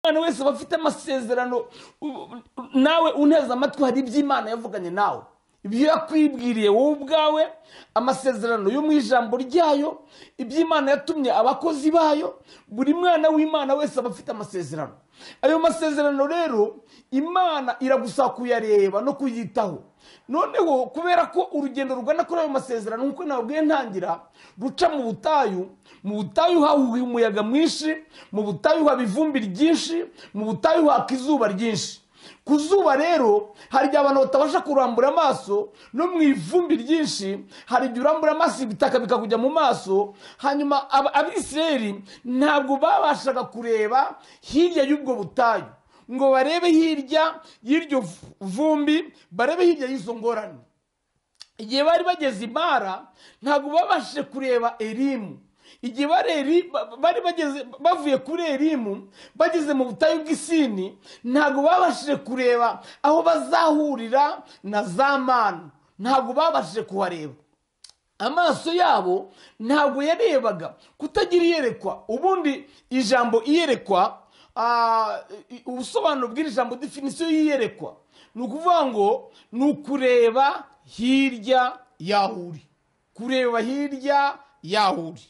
umwana wese aba afite amasezerano nawe uneze amatwi hari iby'imana yavuganye nawe ibyo yakwibwiriye wowe ubwawe amasezerano yo mu ijambo ryayo iby'imana yatumye abakozi bayo buri mwana w'imana wese aba afite amasezerano ayo masezerano rero imana iragusaba kuyareba no kuyitaho noneho kubera ko urugendo rugana kuri ayo masezerano nk'uko nababwiye ntangira ruca mu butayu mu butayu hahuha umuyaga mwinshi mu butayu haba ivumbi ryinshi mu butayu haka izuba ryinshi ku zuba rero hari igihe abantu batabasha kurambura amaso no mu ivumbi ryinshi hari igihe urambura amaso ibitaka bikakujya mu maso hanyuma abisireri ntabwo babashaga kureba hirya y'ubwo butayu ngo barebe hirya y'iryo vumbi barebe hirya y'izo ngorane igihe bari bageze imara ntabwo babashije kureba erimu igihe bari bageze bavuye kuri erimu bageze mu butayu bw'isini ntabwo babashije kureba aho bazahurira na za manu ntabwo babashije kuhareba amaso yabo ntabwo yarebaga kutagira iyerekwa ubundi ijambo iyerekwa ubusobanuro bw'iri jambo definisiyo y'iyerekwa ni ukuvuga ngo ni ukureba hirya yaho uri kureba hirya yaho uri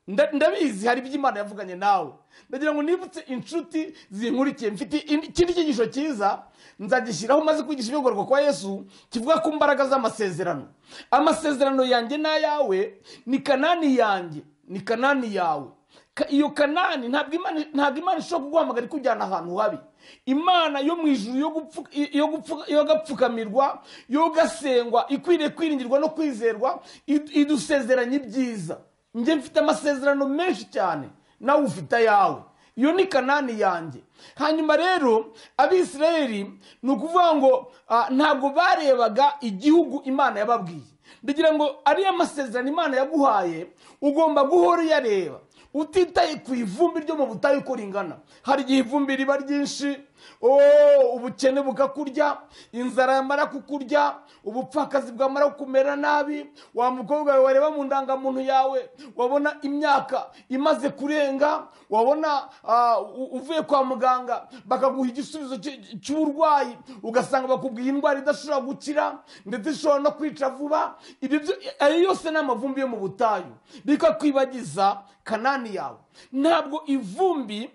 ndabizi hari iby'imana yavuganye nawe ndagira ngo nibutse inshuti zinkurikiye mfite ikindi cyigisho cyiza nzagishyiraho maze kwigisha ibiyoborwa kwa yesu kivuga ku mbaraga z'amasezerano amasezerano yanjye n'ayawe ni kanani yanjye ni kanani yawe iyo kanani ntabwo imana ishobora kuguhamagara ikujyana ahantu habi imana yo mu ijuru yo gapfukamirwa yo gasengwa ikwiriye kwiringirwa no kwizerwa idusezeranya ibyiza njye mfite amasezerano menshi cyane nawe ufite ayawe iyo ni kanani yanjye hanyuma rero abisirayeli ni ukuvuga ngo ntabwo barebaga igihugu imana yababwiye ndagira ngo ariyo masezerano imana yaguhaye ugomba guhora uyareba utitaye ku ivumbi ryo mu butayu uko ringana hari igihe ivumbi riba ryinshi ubukene bukakurya inzara yamara kukurya ubupfakazi bwamara kumera nabi wa mukobwa wawe wareba mu ndangamuntu yawe wabona imyaka imaze kurenga wabona uvuye kwa muganga bakaguha igisubizo cy'uburwayi ugasanga bakubwiye indwara idashobora gukira ndetse ishobora no kwica vuba ayo yose ni amavumbi yo mu butayu bikakwibagiza kanani yawe ntabwo ivumbi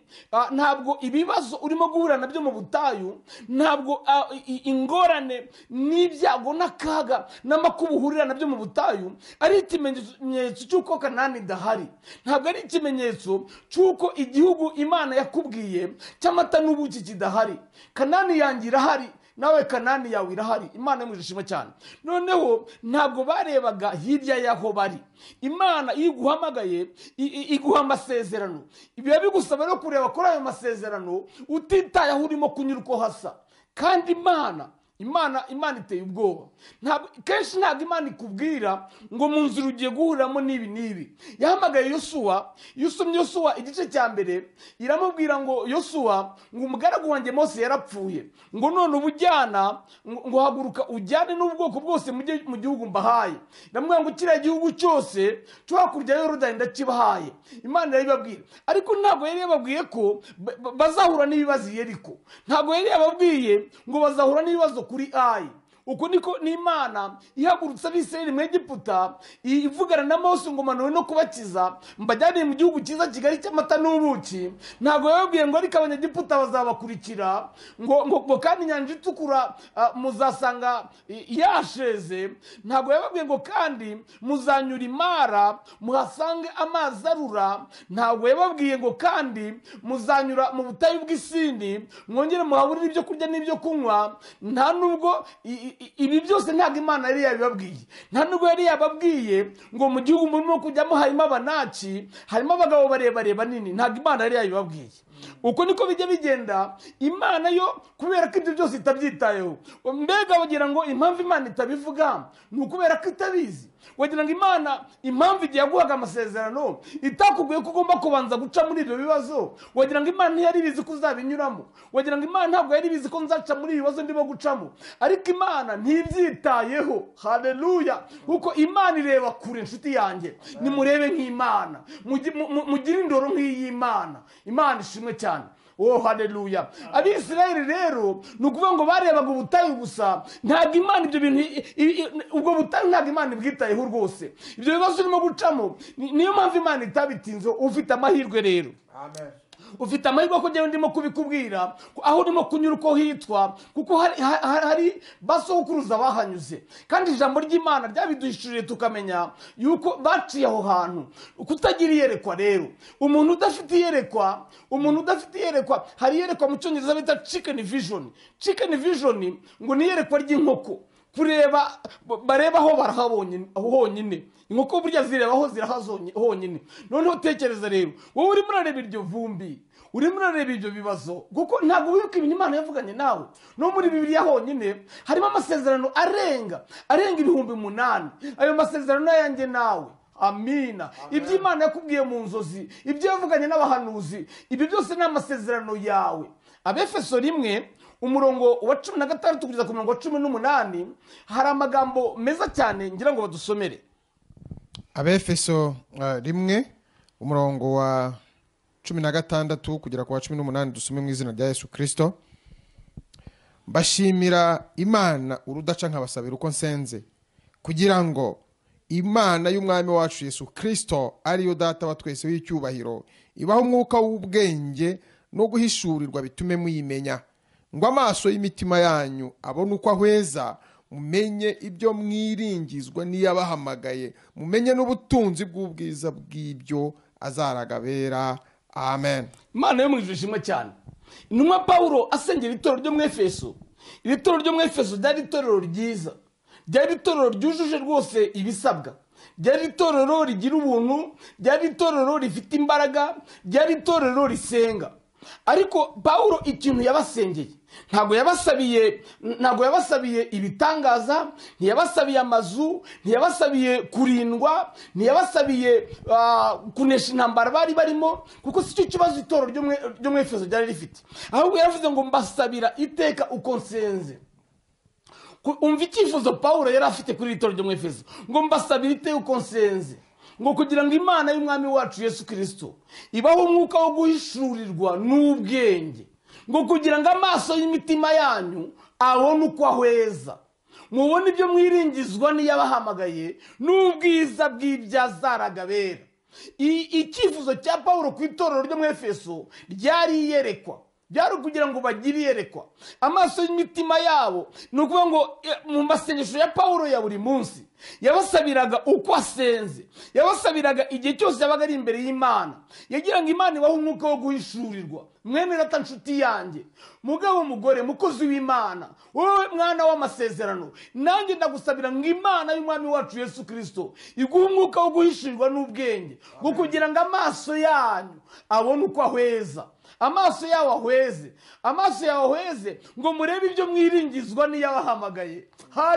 ntabwo ibibazo urimo guhura nabyo mu butayu ntabwo ingorane n'ibyago n'akaga n'amakuba uhurira nabyo mu butayu ari ikimenyetso cy'uko kanani idahari ntabwo ari ikimenyetso cy'uko igihugu imana yakubwiye cy'amata n'ubuki kidahari kanani yanjye irahari nawe kanani yawe irahari imana yo mu ishema cyane noneho ntabwo barebaga hirya y'aho bari imana iyo iguhamagaye iguha amasezerano biba bigusaba no kureba kuri ayo masezerano utitaye aho urimo kunyura uko hasa kandi imana imana imana iteye ubwoba kenshi ntabwo imana ikubwira ngo mu nzira ugiye guhuriramo n'ibi n'ibi yahamagaye yosuwa iyo usomye yosuwa igice cya mbere iramubwira ngo yosuwa ngo umugaragu wanjye mose yarapfuye ngo none ubujyana ngo haguruka ujyane n'ubwoko bwose mu gihugu mbahaye ndamubwira ngo kiriya gihugu cyose cyo hakurya yorodani ndakibahaye imana irabibabwira ariko ntabwo yari yababwiye ko bazahura n'ibibazo yeriko ntabwo yari yababwiye ngo bazahura n'ibibazo kuri ayi uko niko n'imana ihagurutse abisirayeli mu egiputa ivugana na mose ngo manuwe no kubakiza mbajyaniye mu gihugu cyiza kigali cy'amata n'ubuki ntabwo yababwiye ngo ariko abanyegiputa bazabakurikira ngo kandi inyanja itukura muzasanga yasheze ntabwo yababwiye ngo kandi muzanyura imara muhasange amazi arura ntabwo yababwiye ngo kandi muzanyura mu butayu bw'isini mwongere muhaburire ibyo kurya n'ibyo kunywa nta nubwo ibi byose ntabwo imana yari yabibabwiye nta nubwo yari yababwiye ngo mu gihugu murimo kujyamo harimo abanaki harimo abagabo barebare banini ntabwo imana yari yabibabwiye uko niko bijya bigenda imana yo kubera ko ibyo byose itabyitayeho mbega bagira ngo impamvu imana itabivuga ni ukubera ko itabizi wagira ngo imana impamvu igihe yaguhaga amasezerano itakubwiye ko ugomba kubanza guca muri ibyo bibazo wagira ngo imana ntiyari ibizi ko uzabinyuramo wagira ngo imana ntabwo yari ibizi ko nzaca muri ibi bibazo ndimo gucamo ariko imana ntibyitayeho hareruya kuko imana ireba kure inshuti yanjye nimurebe nk'imana mugire indoro nk'iy'imana imana ishimwe cyane oh haleluya abisirayeli rero ni ukuvuga ngo barebaga ubutayu gusa ntabwo imana ibyo bintu i- i- i- ubwo butayu ntabwo imana ibwitayeho rwose ibyo bibazo urimo gucamo ni- niyo mpamvu imana itabitinze ufite amahirwe rero Amen. ufite amahirwe yo kujyayo ndimo kubikubwira ko aho urimo kunyura uko hitwa kuko hari- ha- ha- hari ba sokuruza bahanyuze kandi ijambo ry'imana ryabiduhishuriye tukamenya yuko baciye aho hantu kutagira iyerekwa rero umuntu udafite iyerekwa umuntu udafite iyerekwa hari iyerekwa mu cyongereza bita chicken vision chicken vision ngo ni iyerekwa ry'inkoko kureba ba- bareba aho barahabonye aho honyine inkoko burya zireba aho zirahazonye honyine noneho tekereza rero wowe urimo urareba iryo vumbi urimo urareba ibyo bibazo kuko ntabwo wibuka ibintu imana yavuganye nawe no muri bibiliya honyine harimo amasezerano arenga arenga ibihumbi umunani ayo masezerano ni ayanjye nawe amina ibyo imana yakubwiye mu nzozi ibyo yavuganye n'abahanuzi ibyo byose ni amasezerano yawe abefeso rimwe umurongo wa cumi na gatandatu kugeza ku murongo wa cumi n'umunani hari amagambo meza cyane ngira ngo badusomere abefeso uh, rimwe umurongo wa cumi na gatandatu kugera ku wa cumi n'umunani dusome mu izina rya yesu kirisito mbashimira imana urudaca nkabasabira uko nsenze kugira ngo imana y'umwami wacu yesu kirisito ariyo data wa twese w'icyubahiro ibaho umwuka w'ubwenge no guhishurirwa bitume muyimenya ngo amaso y'imitima yanyu abone uko ahweza mumenye ibyo mwiringizwa n'iyabahamagaye mumenye n'ubutunzi bw'ubwiza bw'ibyo azaraga bera amen imana yo mu ijuru ishimwe cyane intumwa pawulo asengera itorero ryo mu efeso iri torero ryo mu efeso ryari itorero ryiza ryari itorero ryujuje rwose ibisabwa ryari itorero rigira ubuntu ryari itorero rifite imbaraga ryari itorero risenga ariko pawulo ikintu yabasengeye ntabwo yabasabiye ntabwo yabasabiye ibitangaza ntiyabasabiye amazu ntiyabasabiye kurindwa ntiyabasabiye ah, kunesha intambara bari barimo kuko si cyo kibazo itoro ryo mu- ryo mu efeso ryari rifite ahubwo yaravuze ngo mbasabira iteka uko nsenze Ku- umva icyifuzo pawulo yari afite kuri iri toro ryo mu efeso ngo mbasabire iteka uko nsenze ngo kugira ngo imana y'umwami wacu yesu kirisito ibaho umwuka wo guhishurirwa n'ubwenge ngo kugira ngo amaso y'imitima yanyu abone uko ahweza mubone ibyo mwiringizwa n'iyabahamagaye n'ubwiza bw'ibyazaraga bera I- icyifuzo cya pawulo ku itorero ryo mu efeso ryari iyerekwa byari ukugira ngo bagire iyerekwa amaso y'imitima yabo ni ukuvuga ngo eh, mu masengesho ya pawulo ya buri munsi yabasabiraga uko asenze yabasabiraga igihe cyose yabaga ari imbere y'imana yagira ngo imana ibahe umwuka wo guhishurirwa mwene data nshuti yanjye mugabo mugore mukozi w'imana wowe mwana w'amasezerano nanjye ndagusabira ngo imana y'umwami wacu yesu kirisito iguhe umwuka wo guhishurirwa n'ubwenge ngo kugira ngo amaso yanyu abone uko ahweza amaso yawe ahweze amaso yawe ahweze ngo murebe ibyo mwiringizwa n'iyabahamagaye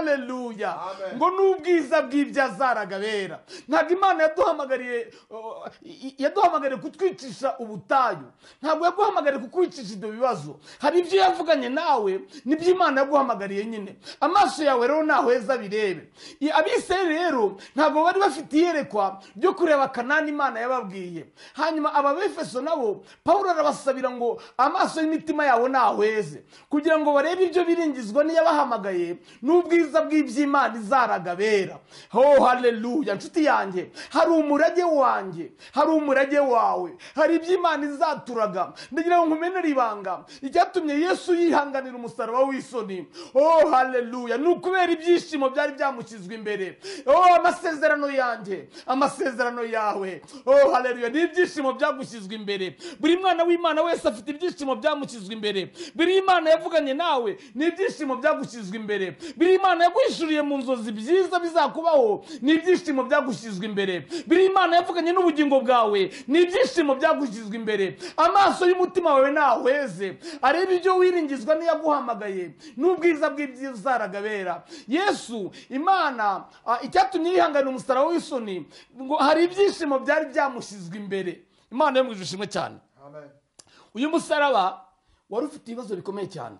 haleluya Amen. ngo n'ubwiza bw'ibyo azaraga bera ntabwo imana yaduhamagariye uh, i- yaduhamagariye kutwicisha ubutayu ntabwo yaguhamagariye kukwicisha ibyo bibazo hari ibyo yavuganye nawe nibyo imana yaguhamagariye nyine amaso yawe rero ntahweza birebe I- abisirayeli rero ntabwo bari bafite iyerekwa ryo kureba kanani imana yababwiye hanyuma ababefeso nabo pawulo arabasabira ngo amaso y'imitima yabo ntahweze kugira ngo barebe ibyo biringizwa n'iyabahamagaye n'ubwiza bw'iby'imana izaraga bera ho haleluya nshuti yanjye hari umurage wanjye hari umurage wawe hari iby'imana izaturaga ndagira ngo nkumenere ibanga icyatumye yesu yihanganira umusaraba w'isoni oh haleluya ni ukubera ibyishimo byari byamushyizwe imbere oh amasezerano yanjye amasezerano yawe oh haleluya ni ibyishimo byagushyizwe imbere buri mwana w'imana wese afite ibyishimo byamushyizwe imbere buri imana yavuganye nawe ni ibyishimo byagushyizwe imbere buri imana yaguhishuriye mu nzozi byiza bizakubaho ni ibyishimo byagushyizwe imbere buri imana yavuganye n'ubugingo bwawe ni ibyishimo byagushyizwe imbere amaso y'umutima wawe ntahweze arebe ibyo wiringizwa n'iyaguhamagaye n'ubwiza bw'ibyizaraga bera yesu imana ah, icyatumye yihanganira umusaraba w'isoni ngo hari ibyishimo byari byamushyizwe imbere imana yo mu ijuru ishimwe cyane amen uyu musaraba wari ufite ibibazo bikomeye cyane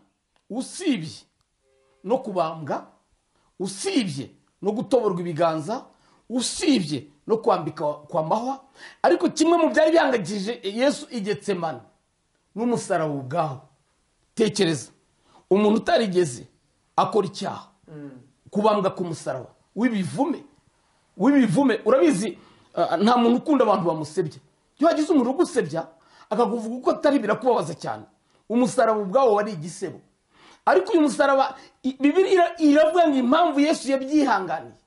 usibye no kubambwa usibye no gutoborwa ibiganza usibye no kwambika kwa mahwa ariko kimwe mu byari bihangayikishije yesu igetsemani n'umusaraba ubwawo tekereza umuntu utarigeze akora icyaha kubambwa ku musaraba w'ibivume w'ibivume urabizi ah, nta muntu ukunda abantu bamusebya iyo hagize umuntu ugusebya akakuvuga uko atari birakubabaza cyane umusaraba ubwawo wari igisebo ariko uyu musaraba i- bibiri ira- iravuga ngo impamvu yesu yabyihanganiye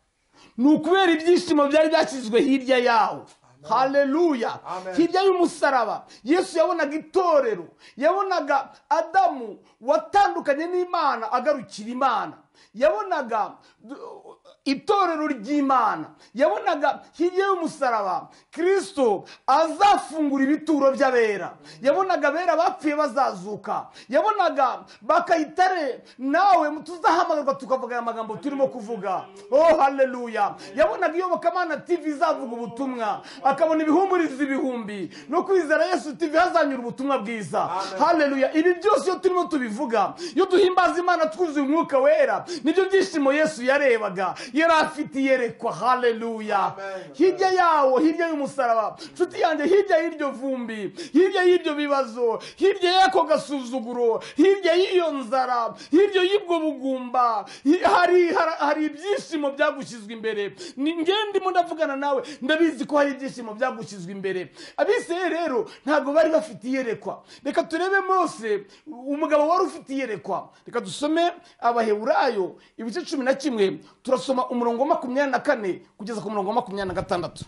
ni ukubera ibyishimo byari byashyizwe hirya yawo haleluya Amen. hirya y'umusaraba yesu yabonaga itorero yabonaga adamu watandukanye n'imana agarukira imana yabonaga uh, itorero ry'imana yabonaga hirya y'umusaraba kirisito azafungura ibituro by'abera yabonaga abera bapfuye bazazuka yabonaga bakayitare nawe tuzahamagarwa tukavuga aya magambo turimo kuvuga oh haleluya yabonaga iyobokamana tv izavuga ubutumwa akabona ibihumuriza ibihumbi no kwizera yesu tv hazanyura ubutumwa bwiza haleluya ibi byose iyo turimo tubivuga iyo duhimbaza imana twuzuye umwuka wera nibyo byishimo yesu yarebaga yari afite iyerekwa haleluya Amen. hirya yawo hirya y'umusaraba nshuti yanjye hirya y'iryo vumbi hirya y'ibyo bibazo hirya y'ako gasuzuguro hirya y'iyo nzara hirya y'ubwo bugumba hi- hari hari- hari ibyishimo byagushyizwe imbere Ni- nge ndimo ndavugana nawe ndabizi ko hari ibyishimo byagushyizwe imbere abiseye rero ntabwo bari bafite iyerekwa reka turebe mose umugabo wari ufite iyerekwa reka dusome abaheburayo ibice cumi na kimwe turasoma umurongo wa makumyabiri na kane kugeza ku murongo wa makumyabiri na gatandatu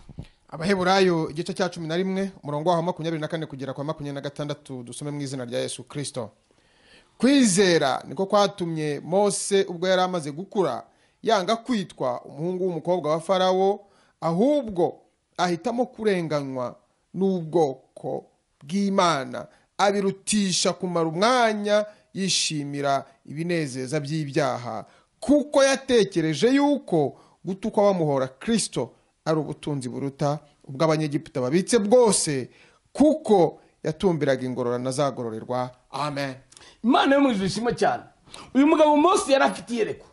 abaheburayo igice cya cumi na rimwe umurongo waho makumyabiri na kane kugera kwa makumyabiri na gatandatu dusome mu izina rya yesu kirisito kwizera niko kwatumye mose ubwo yari amaze gukura yanga kwitwa umuhungu w'umukobwa wa farawo ahubwo ahitamo kurenganywa n'ubwoko bw'imana abirutisha kumara umwanya yishimira ibinezeza by'ibyaha kuko yatekereje yuko gutukwa bamuhora kirisito ari ubutunzi buruta ubw'abanyegiputa babitse bwose kuko yatumbiraga ingororano azagororerwa amen imana yo mu ijuru ishimwe cyane uyu mugabo mose yari afite iyerekwa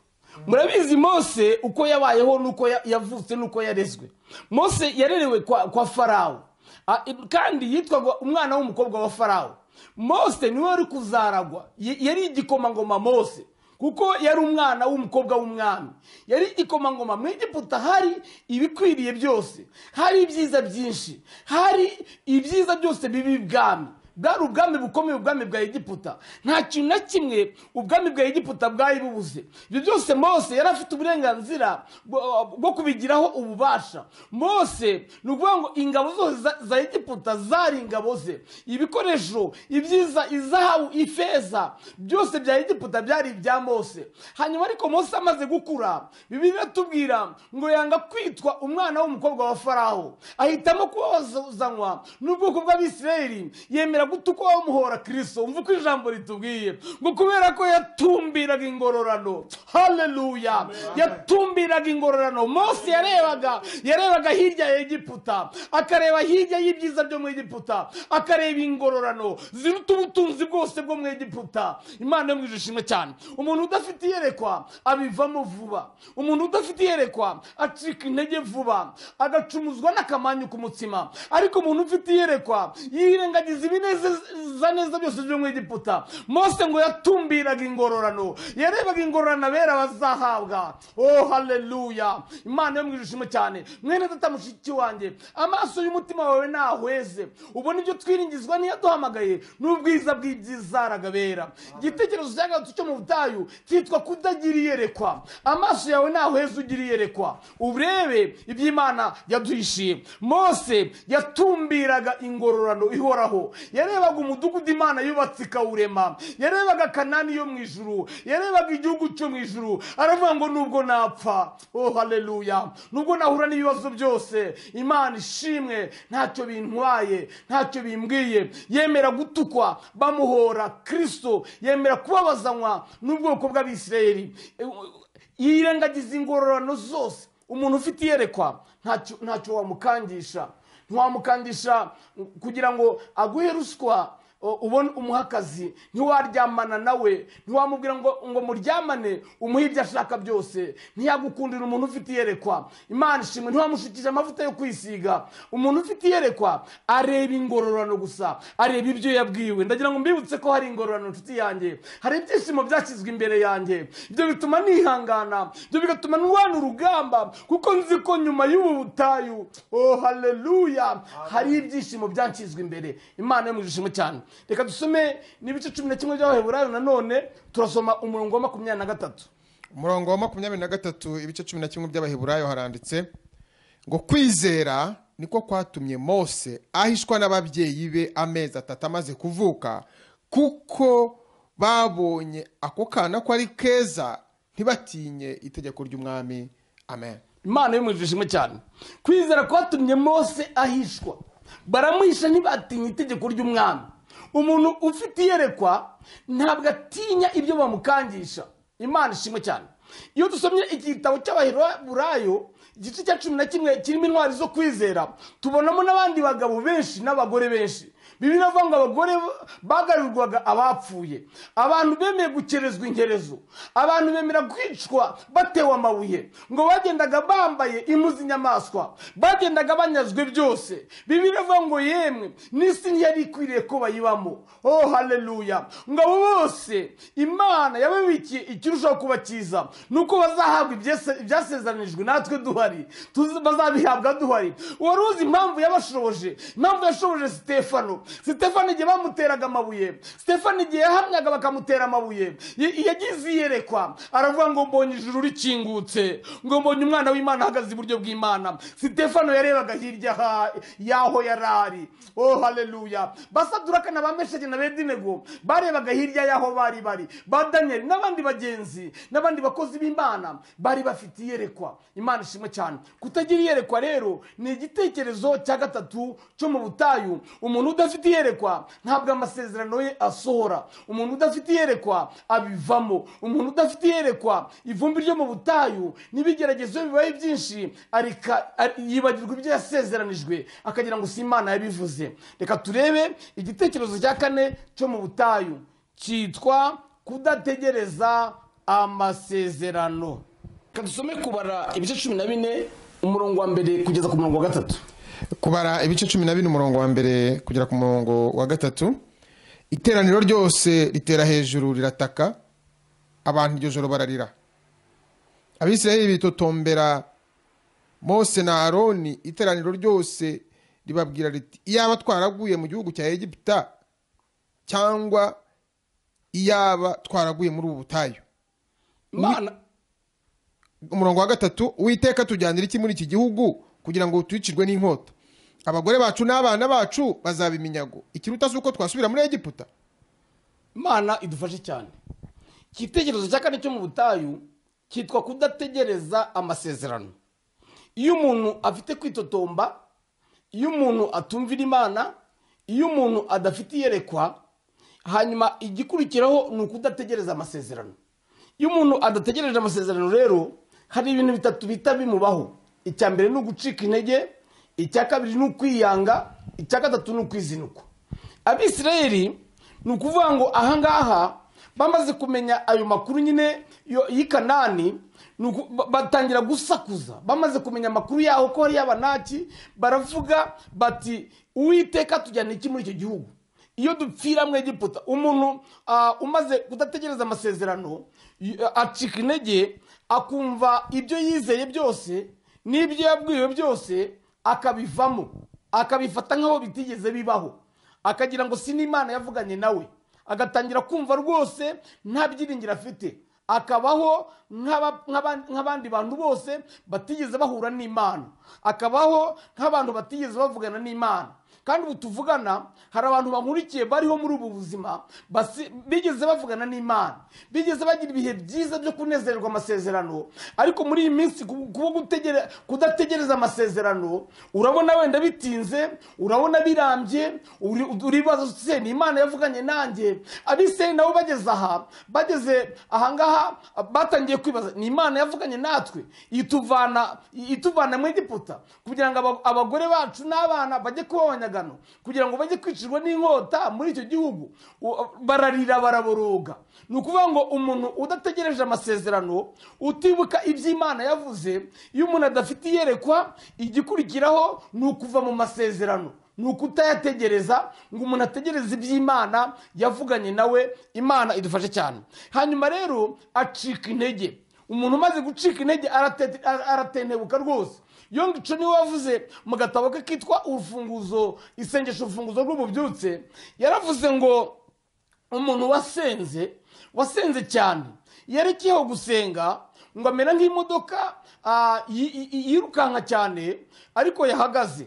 murabizi mose uko yabayeho n'uko ya- yavutse n'uko yarezwe mose yarerewe kwa, kwa farawo A- i- kandi yitwaga umwana w'umukobwa wa farawo mose niwe wari kuzaragwa Y- yari igikomangoma mose kuko yari umwana w'umukobwa w'umwami yari ikomangoma mu egiputa hari ibikwiriye byose hari ibyiza byinshi hari ibyiza byose bibi ibwami bwari ubwami bukomeye ubwami bwa egiputa nta kintu na kimwe ubwami bwa egiputa bwari bubuze ibyo byose mose yari afite uburenganzira bwo- bwo kubigiraho ububasha mose ni ukuvuga ngo ingabo zose za- za egiputa zari ingabo ze ibikoresho ibyiza izahabu ifeza byose bya egiputa byari ibya mose hanyuma ariko mose amaze gukura bibiri iratubwira ngo yanga kwitwa umwana w'umukobwa wa faraho ahitamo kubabazanywa n'ubwoko bw'abisirayeli yemera gutukwa bamuhora kirisito umva uko ijambo ritubwiye ngo kubera ko yatumbiraga ingororano haleluya yatumbiraga ingororano mose yarebaga yarebaga hirya ya egiputa akareba hirya y'ibyiza byo mu egiputa akareba ingororano ziruta ubutunzi bwose bwo mu egiputa imana yo mu ijuru ishimwe cyane umuntu udafite iyerekwa abivamo vuba umuntu udafite iyerekwa acika intege vuba agacumuzwa n'akamanyu ku mutsima ariko umuntu ufite iyerekwa yirengagiza ibinezeza neza byose byo mu egiputa mose ngo yatumbiraga ingororano yarebaga ingororano abera bazahabwa oh haleluya imana yo mu ijuru ishimwe cyane mwene data mushiki wanjye amaso y'umutima wawe ntahweze ubona ibyo twiringizwa niyo aduhamagaye n'ubwiza bw'ibyizaraga bera igitekerezo cya gatatu cyo mu butayu cyitwa kudagira iyerekwa amaso yawe ntahweze ugira iyerekwa urebe iby'imana yaduhishiye mose yatumbiraga ingororano ihoraho yarebaga umudugudu imana yubatse ikawurema yarebaga kanani yo mu ijuru yarebaga igihugu cyo mu ijuru aravuga ngo nubwo napfa oh haleluya nubwo nahura n'ibibazo byose imana ishimwe ntacyo bintwaye ntacyo bimbwiye yemera gutukwa bamuhora kirisito yemera kubabazanywa n'ubwoko bw'abisirayeli E, u- yirengagiza ingororano zose umuntu ufite iyerekwa ntacyo- ntacyo wamukangisha ntiwamukandisha kugira ngo aguhe ruswa o- ubona umuhakazi ntiwaryamana nawe ntiwamubwira ngo ngo muryamane umuhe ibyo ashaka byose ntiyagukundira umuntu ufite iyerekwa imana ishimwe ntiwamushukije amavuta yo kwisiga umuntu ufite iyerekwa areba ingororano gusa areba ibyo yabwiwe ndagira ngo mbibutse ko hari ingororano inshuti yanjye hari ibyishimo byashyizwe imbere yanjye ibyo bituma nihangana ibyo bigatuma ndwana urugamba kuko nzi ko nyuma y'ubu butayu oh haleluya hari ibyishimo byanshyizwe imbere imana yo mu gishimo cyane reka dusome n'ibice cumi na kimwe by'abaheburayo nanone turasoma umurongo wa makumyabiri na gatatu umurongo wa makumyabiri na gatatu ibice cumi na kimwe by'abaheburayo haranditse ngo kwizera niko kwatumye mose ahishwa n'ababyeyi be amezi atatu amaze kuvuka kuko babonye ako kana ko ari keza ntibatinye itegeko ry'umwami amen imana y'umuriro ishimwe cyane kwizera kwatumye mose ahishwa baramuhisha ntibatinya itegeko ry'umwami umuntu ufite iyerekwa ntabwo atinya ibyo bamukangisha imana ishimwe cyane iyo dusomye igitabo cy'abaheburayo igice cya cumi na kimwe kirimo intwari zo kwizera tubonamo n'abandi bagabo benshi n'abagore benshi bibiri avuga ngo abagore bagarurirwaga abapfuye abantu bemeye gukerezwa inkerezo abantu bemera kwicwa batewe amabuye ngo bagendaga bambaye impu z'inyamaswa bagendaga banyazwe byose bibiri avuga ngo yemwe n'isi ntiyari ikwiriye ko bayibamo oh haleluya ngo abo bose imana yababikiye ikirushaho kuba cyiza ni uko bazahabwa ibyese- ibyasezeranijwe natwe duhari tuzi- bazabihabwa duhari wari uzi impamvu yabashoboje impamvu yashoboje sitefano sitefano igihe bamuteraga amabuye sitefano igihe yahamyaga bakamutera amabuye y- yagize iyerekwa aravuga ngo mbonye ijuru rikingutse ngo mbonye umwana w'imana ahagaze iburyo bw'imana sitefano yarebaga hirya ha- y'aho yari ari oh haleluya basaduraka na ba mesheke na bedinego barebaga hirya y'aho bari bari ba daniyeli n'abandi bagenzi n'abandi bakozi b'imana bari bafite iyerekwa imana ishimwe cyane kutagira iyerekwa rero ni igitekerezo cya gatatu cyo mu butayu umuntu udafite iyerekwa ntabwo amasezerano ye asohora umuntu udafite iyerekwa abivamo umuntu udafite iyerekwa ivumbi ryo mu butayu n'ibigeragezo bibaye byinshi arika- ari- yibagirwa ibyo yasezeranijwe akagira ngo si imana yabivuze reka turebe igitekerezo cya kane cyo mu butayu cyitwa kudategereza amasezerano reka dusome kubara ibice cumi na bine umurongo wa mbere kugeza ku murongo wa gatatu kubara ibice cumi na bine umurongo wa mbere kugera ku murongo wa gatatu iteraniro ryose ritera hejuru rirataka abantu iryo joro bararira abisirayeli bitotombera mose na aroni iteraniro ryose ribabwira riti iyaba twaraguye mu gihugu cya egiputa cyangwa iyaba twaraguye muri ubu butayu imana umurongo wa gatatu witeka tujyanira iki muri iki gihugu kugira ngo twicirwe n'inkota abagore bacu n'abana bacu bazaba iminyago ikiruta si uko twasubira muri egiputa imana idufashe cyane igitekerezo cya kane cyo mu butayu cyitwa kudategereza amasezerano iyo umuntu afite kwitotomba iyo umuntu atumvira imana iyo umuntu adafite iyerekwa hanyuma igikurikiraho ni ukudategereza amasezerano iyo umuntu adategereje amasezerano rero hari ibintu bitatu bihita bimubaho icya mbere ni ugucika intege icya kabiri ni ukwiyanga icya gatatu ni ukwizinukwa abisirayeli ni ukuvuga ngo ahangaha bamaze kumenya ayo makuru nyine yo- y'i kanani ni uku- ba- batangira gusakuza bamaze kumenya amakuru yaho ko hariyo abanaki baravuga bati uwiteka tujyana iki muri icyo gihugu iyo dupfira mu egiputa umuntu ah, umaze kudategereza amasezerano y- acika intege akumva ibyo yizeye byose n'ibyo yabwiwe byose akabivamo akabifata nk'aho bitigeze bibaho akagira ngo si n'imana yavuganye nawe agatangira kumva rwose nta byiringiro afite akabaho nk'aba- nk'aba- nk'abandi bantu bose batigeze bahura n'imana akabaho nk'abantu batigeze bavugana n'imana kandi ubu tuvugana hari abantu bankurikiye bariho muri ubu buzima basi- bigeze bavugana n'imana bigeze bagira ibihe byiza byo kunezererwa amasezerano ariko muri iyi minsi ku- kuba gutegere- kudategereza amasezerano urabona wenda bitinze urabona birambye uri- uribaza se ni imana yavuganye nanjye abisirayeli nabo bageze aha bageze ahangaha batangiye kwibaza ni imana yavuganye natwe ituvana ituvana mu egiputa kugira ngo aba- abagore bacu n'abana bajye kuba abanyaga n'ishyagano kugira ngo bajye kwicirwa n'inkota muri icyo gihugu u- bararira baraboroga ni ukuvuga ngo umuntu udategereje amasezerano utibuka ibyo imana yavuze iyo umuntu adafite iyerekwa igikurikiraho ni ukuva mu masezerano ni ukutayategereza ngo umuntu ategereze iby'imana yavuganye nawe imana idufashe cyane hanyuma rero acika intege umuntu umaze gucika intege arate- ara- aratentebuka rwose yonga ico niwe wavuze mu gatabo ke kitwa urufunguzo isengesho urufunguzo rw'ububyutse yaravuze ngo umuntu wasenze wasenze cyane yerekeyeho gusenga ngo amera nk'imodoka ah, yi- yi- yi- yirukanka cyane ariko yahagaze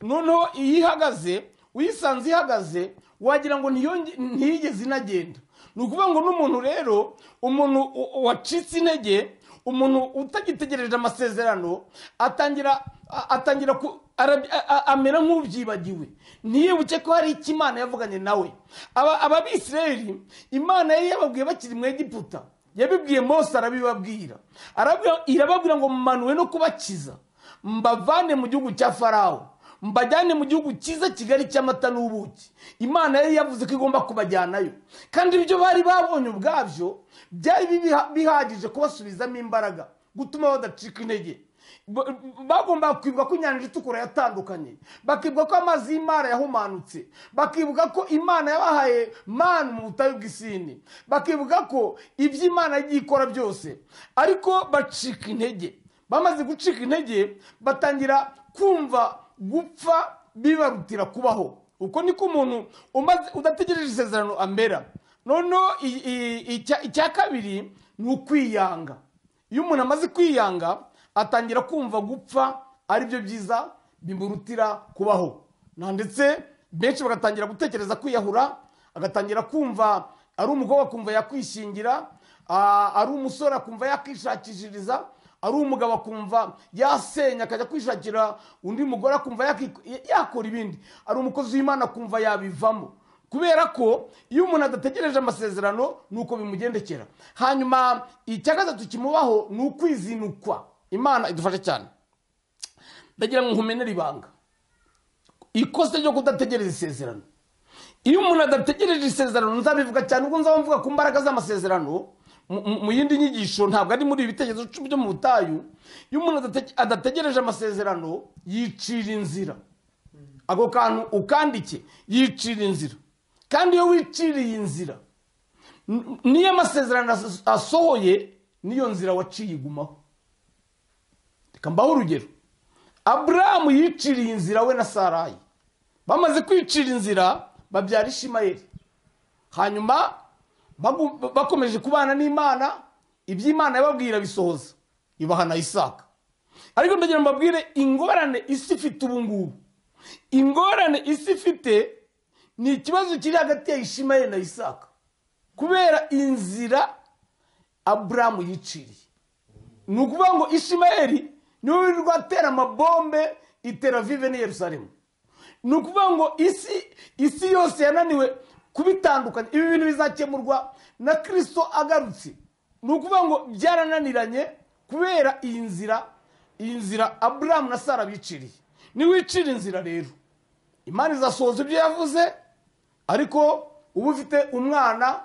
noneho iyo ihagaze uyisanze ihagaze wagira ngo ntiyonge- ntiyigeze inagenda ni ukuvuga ngo n'umuntu rero umuntu u- wacitse intege umuntu utagitegereje amasezerano atangira a- atangira ku- ara- a- a- amera nk'ubyibagiwe ntiyibuke ko hari icyo imana yavuganye nawe Aba- ababisirayeli imana yari yababwiye bakiri mu egiputa yabibwiye mose arabibabwira Arababwira- irababwira ngo mumanuwe no kubakiza mbavane mu gihugu cya farawo mbajyane mu gihugu cyiza kigali cy'amata n'ubuki imana yari yavuze ko igomba kubajyanayo kandi ibyo bari babonye ubwabyo byari bibiha- bihagije kubasubizamo imbaraga gutuma badacika intege Ba- bagombaga kwibuka ko inyanja itukura yatandukanye bakibuka ko amazi y'imana yahumanutse bakibuka ko imana yabahaye manu mu butayu bw'isini bakibuka ko ibyo imana yagiye ikora byose ariko bacika intege bamaze gucika intege batangira kumva gupfa bibarutira kubaho uko niko umuntu umaze udategereje isezerano amera noneho i- i- icya icya kabiri ni ukwiyanga iyo umuntu amaze kwiyanga atangira kumva gupfa aribyo byiza bimurutira kubaho na ndetse benshi bagatangira gutekereza kwiyahura agatangira kumva ari umukobwa akumva yakwishingira ah, ari umusore akumva yakishakishiriza ari umugabo akumva yasenya akajya kwishakira undi mugore akumva yaki- yakora ibindi ari umukozi w'imana akumva yabivamo kubera ko iyo umuntu adategereje amasezerano ni uko bimugendekera hanyuma icya gatatu kimubaho ni ukwizinukwa imana idufashe cyane ndagira ngo nkumenere ibanga ikosa ryo kudategereza isezerano iyo umuntu adategereje isezerano nzabivuga cyane ubwo nzaba mvuga ku mbaraga z'amasezerano mu- mu- mu yindi nyigisho ntabwo ari muri ibi bitekerezo cumi byo mu butayu iyo umuntu adate- adategereje amasezerano yicira inzira ako kantu ukandike yicira inzira kandi iyo wiciriye inzira n- n'iyo amasezerano as- asohoye n'iyo nzira waciye igumaho reka mbaho urugero aburahamu yiciriye inzira we na sarayi bamaze kwicira inzira babyara ishimayeli hanyuma bagu- bakomeje kubana n'imana iby'imana yababwira bisohoza ibahana isaka ariko ndagira ngo mbabwire ingorane isi ifite ubu ngubu ingorane isi ifite ni ikibazo kiri hagati ya ishimayeli na isaka kubera inzira aburamu yiciriye ni ukuvuga ngo ishimayeli niwe wirirwa atera amabombe itera vive n'i yerusalemu ni ukuvuga ngo isi isi yose yananiwe kubitandukanya ibi bintu bizakemurwa na kirisito agarutse ni ukuvuga ngo byarananiranye kubera iyi nzira iyi nzira aburamu na sara biciriye niwicira inzira rero imana izasohoza ibyo yavuze ariko uba ufite umwana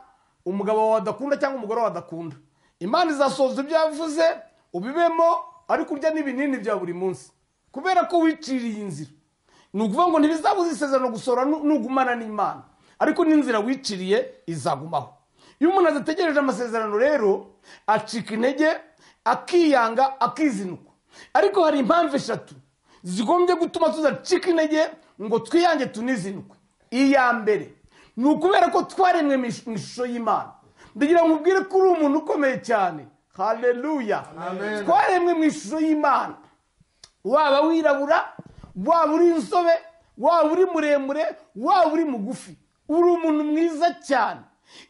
umugabo wawe adakunda cyangwa umugore wawe adakunda imana izasohoza ibyo yavuze ubibemo ariko urya n'ibinini bya buri munsi kubera ko wiciriye inzira ni ukuvuga ngo ntibizabuze isezerano gusohora nu- nugumana n'imana ariko n'inzira wiciriye izagumaho iyo umuntu adategereje amasezerano rero acika intege akiyanga akizinukwa ariko hari impamvu eshatu zigombye gutuma tudacika intege ngo twiyange tunizinukwe iya mbere ni ukubera ko twaremwe mu ish- mu ishusho y'imana ndagira ngo ubwire ko uri umuntu ukomeye cyane haleluya Amen. twaremwe mu ishusho y'imana waba wirabura waba uri insobe waba uri muremure waba uri mugufi uri umuntu mwiza cyane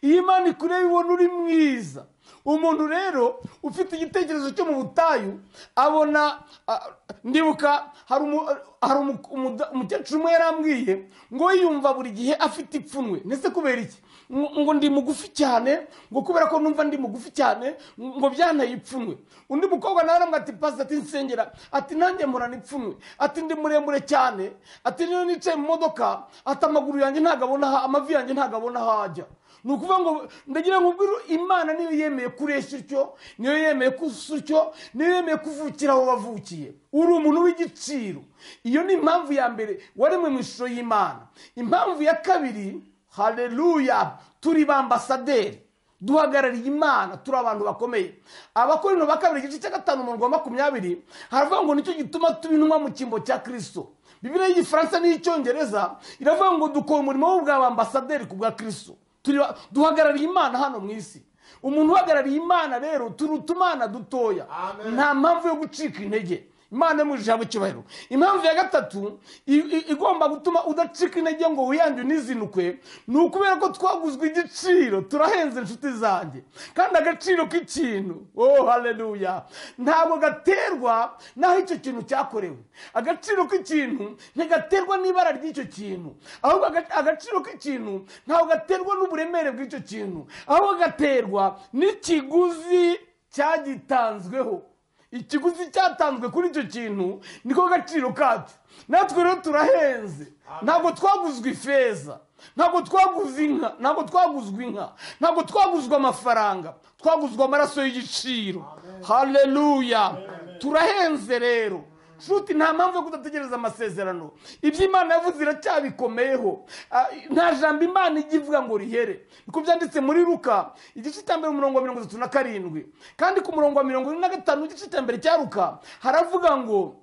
iyo imana ikureba ibona uri mwiza umuntu rero ufite igitekerezo cyo mu butayu abona ah, ndibuka hari umu- hari umu- umuda- umukecuru umwe yarambwiye ngo yiyumva buri gihe afite ipfunwe ndetse kubera iki ngo ngo ndi mugufi cyane ngo kubera ko numva ndi mugufi cyane ngo byanteye ipfunwe undi mukobwa nawe aramubwira ati pasita ati nsengera ati nanjye murana ipfunwe ati ndi muremure cyane ati niyo nicaye mu modoka ati amaguru yanjye ntabwo abona aho- amavi yanjye ntabwo abona aho ajya ni ukuvuga ngo ndagira ngo ubwire imana niyo yemeye kureshya utyo niyo yemeye kusa utyo niyo yemeye kuvukira aho wavukiye uri umuntu w'igiciro iyo ni impamvu ya mbere waremwe mu ishusho y'imana impamvu ya kabiri haleluya turi ba ambasaderi duhagarariye imana turi abantu bakomeye abakorino ba kabiri igice cya gatanu umurongo wa makumyabiri haravuga ngo nicyo gituma tuba intumwa mu cyimbo cya kirisito bibiliya y'igifaransa n'iy'icyongereza iravuga ngo dukora umurimo w'ubwa ba ambasaderi ku bwa kirisito Turi ba- duhagarariye imana hano mu isi umuntu uhagarariye imana rero turi utumana dutoya nta mpamvu yo gucika intege imana yamujije haba icyubahiro impamvu ya gatatu i- i- igomba gutuma udacika intege ngo wiyange unizinukwe ni ukubera ko twaguzwe igiciro turahenze inshuti zanjye kandi agaciro k'ikintu oh haleluya ntabwo gaterwa n'aho icyo kintu cyakorewe agaciro k'ikintu ntigaterwa n'ibara ry'icyo kintu ahubwo aga- agaciro k'ikintu ntabwo gaterwa n'uburemere bw'icyo kintu ahubwo gaterwa n'ikiguzi cyagitanzweho ikiguzi cyatanzwe kuri icyo kintu niko gaciro kacyo natwe rero turahenze ntabwo twaguzwe ifeza ntabwo twaguze inka ntabwo twaguzwe inka ntabwo twaguzwe amafaranga twaguzwe amaraso y'igiciro haleluya turahenze rero nshuti nta mpamvu yo kudategereza amasezerano ibyo imana yavuze iracyabikomeyeho Ah, nta jambo imana ijya ivuga ngo rihere niko byanditse muri ruka igice cya mbere umurongo wa mirongo itatu na karindwi kandi ku murongo wa mirongo ine na gatanu igice cya mbere cya ruka haravuga ngo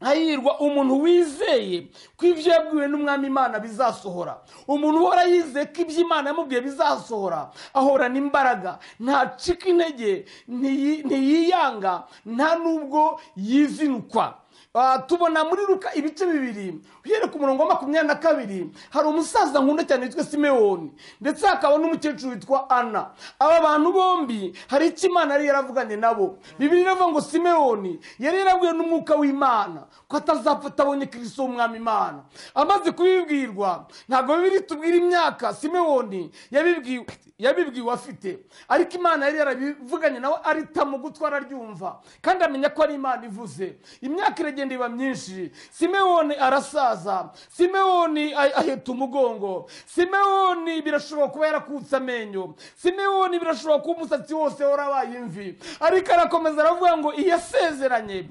hahirwa umuntu wizeye ko ibyo yabwiwe n'umwami imana bizasohora umuntu uhora yizeye ko ibyo imana yamubwiye bizasohora ahorana imbaraga ntacika intege ntiyi- ntiyiyanga nta n'ubwo yizinukwa Ah, tubona muri ruka ibice bibiri uhereye ku murongo wa makumyabiri na kabiri hari umusaza nkunda cyane witwa simewoni ndetse hakaba n'umukecuru witwa ana aba bantu bombi hari icyo imana yari yaravuganye nabo bibiri iravuga ngo simewoni yari yarabwiwe n'umwuka w'imana ko atazapfa abonye kirisito w'umwami imana amaze kubibwirwa ntabwo bibiri tubwira imyaka simewoni yabibwiwe yabibwiwe afite ariko imana yari yarabivuganye nawe aritamo gutwara aryumva kandi amenya ko ari imana ivuze imyaka iragenda iba myinshi simewoni arasaza simewoni ah- aheta umugongo simewoni birashoboka kuba yarakutse amenyo simewoni birashoboka kuba umusatsi wose warabaye imvi ariko arakomeza aravuga ngo iyo asezeranye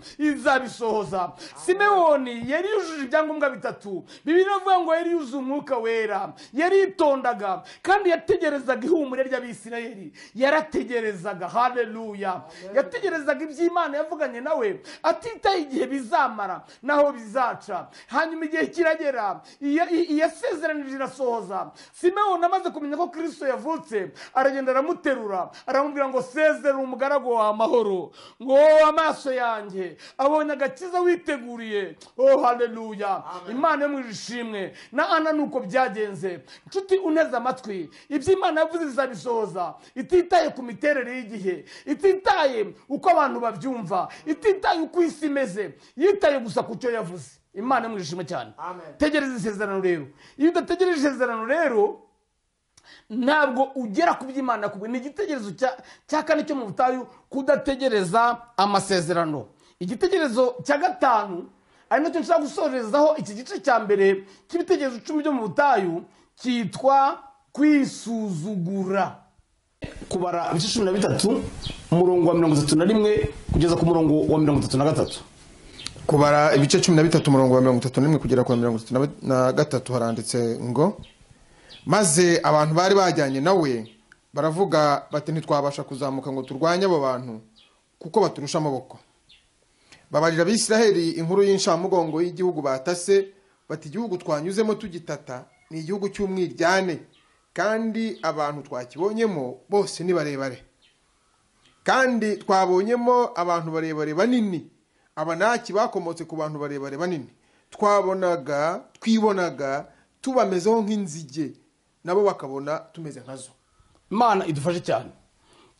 izabisohoza simewoni yari yujuje ibyangombwa bitatu bibiri iravuga ngo yari yuzuye umwuka wera yaritondaga kandi yategerezaga ihumure ry'abisirayeli yarategerezaga haleluya yategerezaga ibyo imana yavuganye nawe atitaye igihe bizamara naho bizaca hanyuma igihe kiragera iya- i- iyasezeranije irasohoza simewoni amaze kumenya ko kristo yavutse aragenda aramuterura aramubwira ngo sezera umugaragu wa amahoro ngo amaso yanjye abonye agakiza witeguriye oh haleluya imana yo mu ishimwe na ana nuko byagenze nshuti uneze amatwi ibyo imana yavuze bizabisohoza ititaye ku miterere y'igihe ititaye uko abantu babyumva ititaye uko isi imeze yitaye gusa ku cyo yavuze imana yo mu ishimwe cyane Amen. tegereza isezerano rero iyo udategereje isezerano rero ntabwo ugera ku byo imana yakubwiye ni igitekerezo cya- cya kane cyo mu butayu kudategereza amasezerano igitekerezo cya gatanu ari nacyo nshaka gusorezaho iki gice cya mbere cy'ibitekerezo icumi byo mu butayu cyitwa kwisuzugura kubara ibice cumi na bitatu umurongo wa mirongo itatu na rimwe kugeza ku murongo wa mirongo itatu na gatatu kubara ibice cumi na bitatu umurongo wa mirongo itatu n'imwe kugera ku wa mirongo itatu na- na gatatu haranditse ngo maze abantu bari bajyanye nawe baravuga bati ntitwabasha kuzamuka ngo turwanye abo bantu kuko baturusha amaboko babarira abisiraheli inkuru y'inshamugongo y'igihugu batase bati igihugu twanyuzemo tugitata ni igihugu cy'umwiryane kandi abantu twakibonyemo bose ni barebare kandi twabonyemo abantu barebare banini abanaki bakomotse ku bantu barebare banini twabonaga twibonaga tubamezeho nk'inzige nabo bakabona tumeze nkazo imana idufashe cyane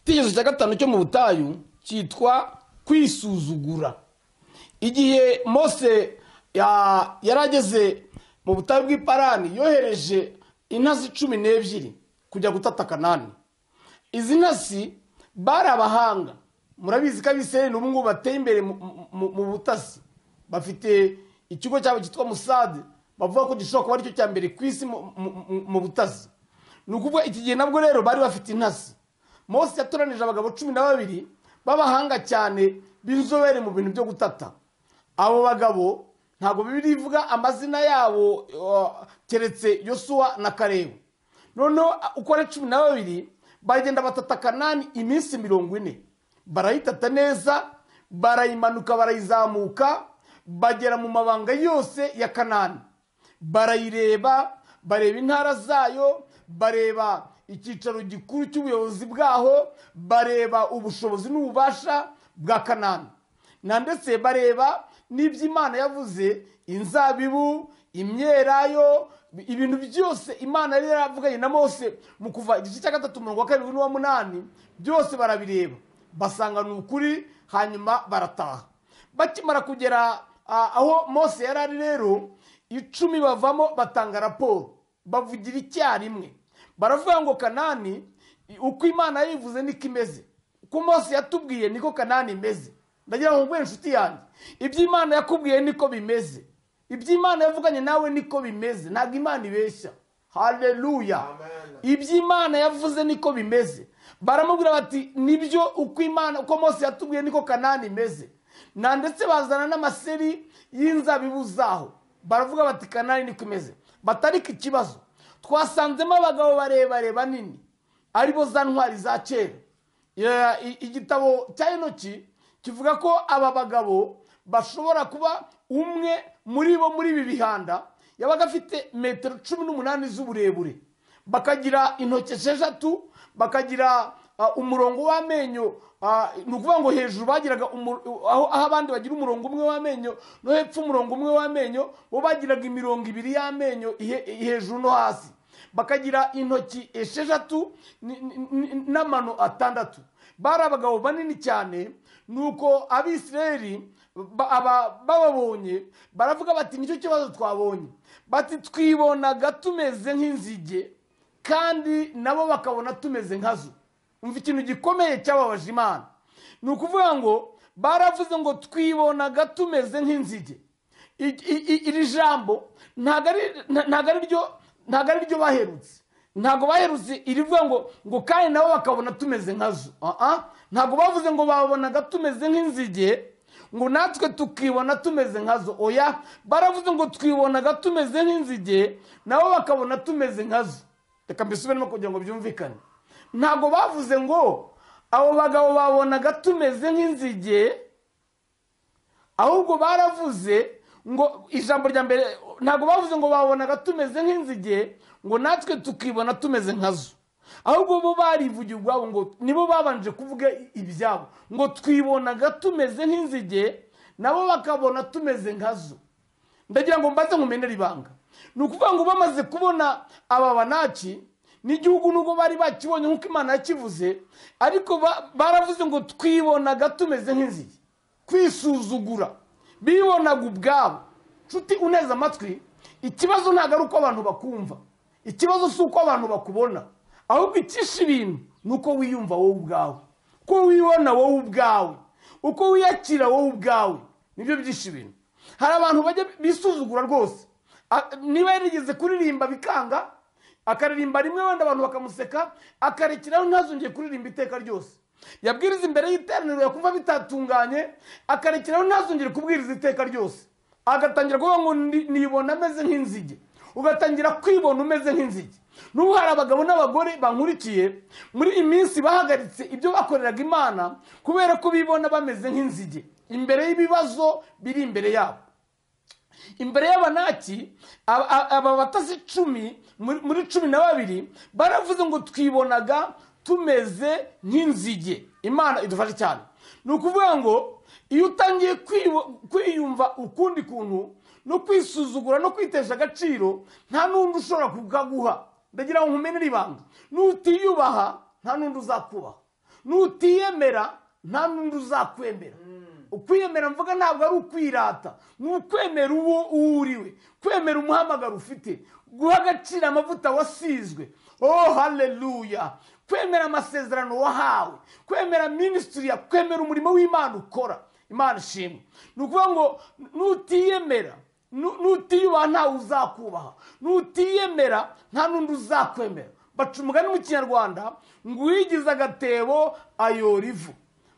igitekerezo cya gatanu cyo mu butayu cyitwa kwisuzugura igihe mose ya- yari ageze mu butayu bw'iparani yohereje intazi cumi n'ebyiri kujya gutata kanani izi ntasi bari abahanga murabizi ko abisirayeli n'ubungubu bateye imbere mu- mu- mu- mu butasi bafite ikigo cyabo cyitwa musade bavuga ko gishobora kuba aricyo cya mbere ku isi mu- mu- mu- mu butasi ni ukuvuga iki gihe nabwo rero bari bafite intasi mose yatoranije abagabo cumi na babiri b'abahanga cyane b'inzobere mu bintu byo gutata abo bagabo ntabwo bibiri ivuga amazina yabo uh, keretse yosuwa na karebu noneho uh, uko ari cumi na babiri bagenda batata kanani iminsi mirongo ine barayitata neza barayimanuka barayizamuka bagera mu mabanga yose ya kanani barayireba bareba intara zayo bareba icyicaro gikuru cy'ubuyobozi bwaho bareba ubushobozi n'ububasha bwa kanani na ndetse bareba n'ibyo imana yavuze inzabibu imyelayo ibintu byose imana yari yaravuganye na mose mu kuva igice cya gatatu umurongo wa karindwi n'uwa munani byose barabireba basanga ni ukuri hanyuma barataha bakimara kugera ah, aho mose yari ari rero icumi bavamo batanga raporo bavugira icyarimwe baravuga ngo kanani i- uko imana yivuze niko imeze uko mose yatubwiye niko kanani imeze ndagira ngo mbwire inshuti yanjye ibyo imana yakubwiye niko bimeze ibyo imana yavuganye nawe niko bimeze ntabwo imana ibeshya haleluya ibyo imana yavuze niko bimeze baramubwira bati nibyo uko imana uko mose yatubwiye niko kanani imeze na ndetse bazana n'amaseri y'inzabibu zaho baravuga bati kanani niko imeze batarika ikibazo twasanzemo abagabo barebare banini aribo za ntwari za kera Ya- i- igitabo cya enoki kivuga ko aba bagabo bashobora kuba umwe muri bo muri ibi bihanda yabaga afite metero cumi n'umunani z'uburebure bakagira intoki esheshatu bakagira ah, umurongo w'amenyo ah, ni ukuvuga ngo hejuru bagiraga umu- aho aho abandi bagira umurongo umwe w'amenyo no hepfo umurongo umwe w'amenyo bo bagiraga imirongo ibiri y'amenyo ihe- hejuru no hasi bakagira intoki esheshatu ni- ni- ni- n'amano atandatu bari abagabo banini cyane nuko abisirayeli ba- aba- bababonye baravuga bati nicyo kibazo twabonye bati twibonaga tumeze nk'inzige kandi nabo bakabona tumeze nkazo umva ikintu gikomeye cyababaje imana ni ukuvuga ngo baravuze ngo twibonaga tumeze nk'inzige I- i- i- iri jambo ntabwo ari- nta- ntabwo ari ryo ntabwo ari ryo baherutse ntabwo baherutse irivuga ngo ngo kandi nabo bakabona tumeze nkazo Aha. ntabwo bavuze ngo babonaga tumeze nk'inzige ngo natwe tukibona tumeze nkazo oya baravuze ngo twibonaga tumeze nk'inzige nabo bakabona tumeze nkazo reka mbisubiremo kugira ngo byumvikane ntabwo bavuze ngo abo bagabo babonaga tumeze nk'inzige ahubwo baravuze ngo ijambo rya mbere ntabwo bavuze ngo babonaga tumeze nk'inzige ngo natwe tukibona tumeze nkazo ahubwo bo barivugiye ubwabo ngo nibo babanje kuvuga ibyabo ngo twibonaga tumeze nk'inzige nabo bakabona tumeze nkazo ndagira ngo mbaze nkumenere ibanga ni ukuvuga ngo bamaze kubona aba banaki n'igihugu nubwo bari bakibonye nk'uko imana yakivuze ariko ba- baravuze ngo twibonaga tumeze nk'inzige kwisuzugura bibonaga ubwabo nshuti uneze amatwi ikibazo ntabwo ari uko abantu bakumva ikibazo si uko abantu bakubona ahubwo ikisha ibintu ni uko wiyumva wowe ubwawe uko wibona wowe ubwawe uko wiyakira wowe ubwawe nibyo byisha ibintu hari abantu bajya bisuzugura rwose A- niba yarigeze kuririmba bikanga akaririmba rimwe wenda abantu bakamuseka akarekeraho ntazongeye kuririmba iteka ryose yabwiriza imbere y'iteraniro yakumva bitatunganye akarekeraho ntazongere kubwiriza iteka ryose agatangira kuvuga ngo "Ndi- nibona ameze nk'inzige ugatangira kwibona umeze nk'inzige n'ubu hari abagabo n'abagore bankurikiye muri iyi minsi bahagaritse ibyo bakoreraga imana kubera ko bibona bameze nk'inzige imbere y'ibibazo biri imbere yabo imbere y'abanaki aba- aba aba batasi cumi muri muri cumi na babiri baravuze ngo twibonaga tumeze nk'inzige imana idufashe cyane ni ukuvuga ngo iyo utangiye kwibo- kwiyumva ukundi kuntu no kwisuzugura no kwitesha agaciro nta n'undi ushobora kukaguha ndagira ngo nkumenere ibanga nutiyubaha nta n'undi uzakubaha nutiyemera nta n'undi uzakwemera ukwiyemera mvuga ntabwo ari ukwirata ni ukwemera uwo uwo uri we kwemera umuhamagaro ufite guha agaciro amavuta wasizwe oh haleluya kwemera amasezerano wahawe kwemera minisitiri ya kwemera umurimo w'imana ukora imana ishimwe ni ukuvuga ngo nutiyemera nu- nutiyubaha ntawe uzakubaha nutiyemera nta n'undi uzakwemera baca umugani mu kinyarwanda ngo uwigize agatebo ayora ivu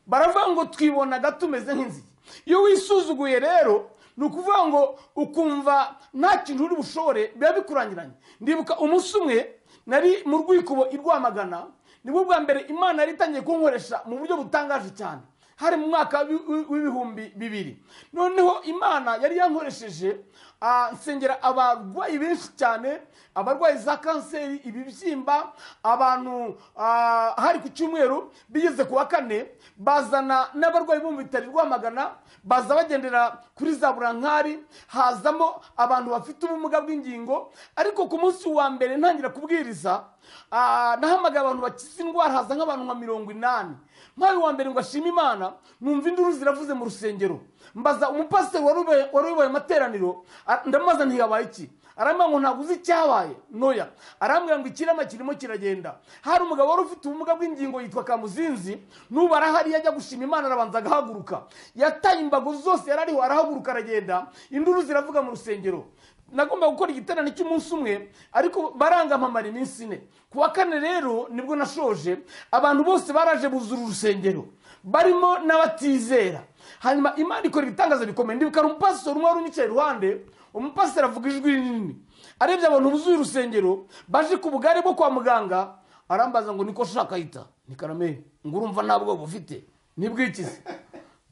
baravuga ngo twibonaga tumeze nk'inzige iyo wisuzuguye rero ni ukuvuga ngo ukumva nta kintu uri bushobore biba bikurangiranye ndibuka umunsi umwe nari mu rwikubo i rwamagana nibwo bwa mbere imana yari itangiye kunkoresha mu buryo butangaje cyane hari mu mwaka w'i- w'i- w'ibihumbi bibiri noneho imana yari yankoresheje ah, nsengera abarwayi benshi cyane abarwayi za kanseri ibibyimba abantu ah, hari ku cyumweru bigeze ku wa kane bazana n'abarwayi bo mu bitaro i rwamagana baza bagendera kuri za burankari hazamo abantu bafite ubumuga bw'ingingo ariko ku munsi wa mbere ntangira kubwiriza ah, nahamagaye abantu bakize indwara haza nk'abantu nka mirongo inani nk'ayo wa mbere ngo ashime imana numva induru ziravuze mu rusengero mbaza umupasiteri wari ubaye- wari uyoboye amateraniro a- ndamubaza nti yabaye iki arambwira ngo ntabwo uzi icyabaye noya arambwira ngo ikirama kirimo kiragenda hari umugabo wari ufite ubumuga bw'ingingo yitwa kamuzinzi n'ubu arahari yajya gushima imana arabanza agahaguruka yataye imbago zose yari ariho arahaguruka aragenda induru ziravuga mu rusengero nagomba gukora igiterane cy'umunsi umwe ariko barangamamara iminsi ine ku wa kane rero nibwo nashoje abantu bose baraje buzura urusengero barimo n'abatizera hanyuma imana ikora ibitangaza bikomeye ndibuka hari umupasiteri umwe wari unyicaye iruhande umupasiteri avuga ijwi rinini arebye abantu buzuye urusengero baje ku bugare bwo kwa muganga arambaza ngo niko shakayita ni karame ngo urumva nta bwoba ufite nibwikize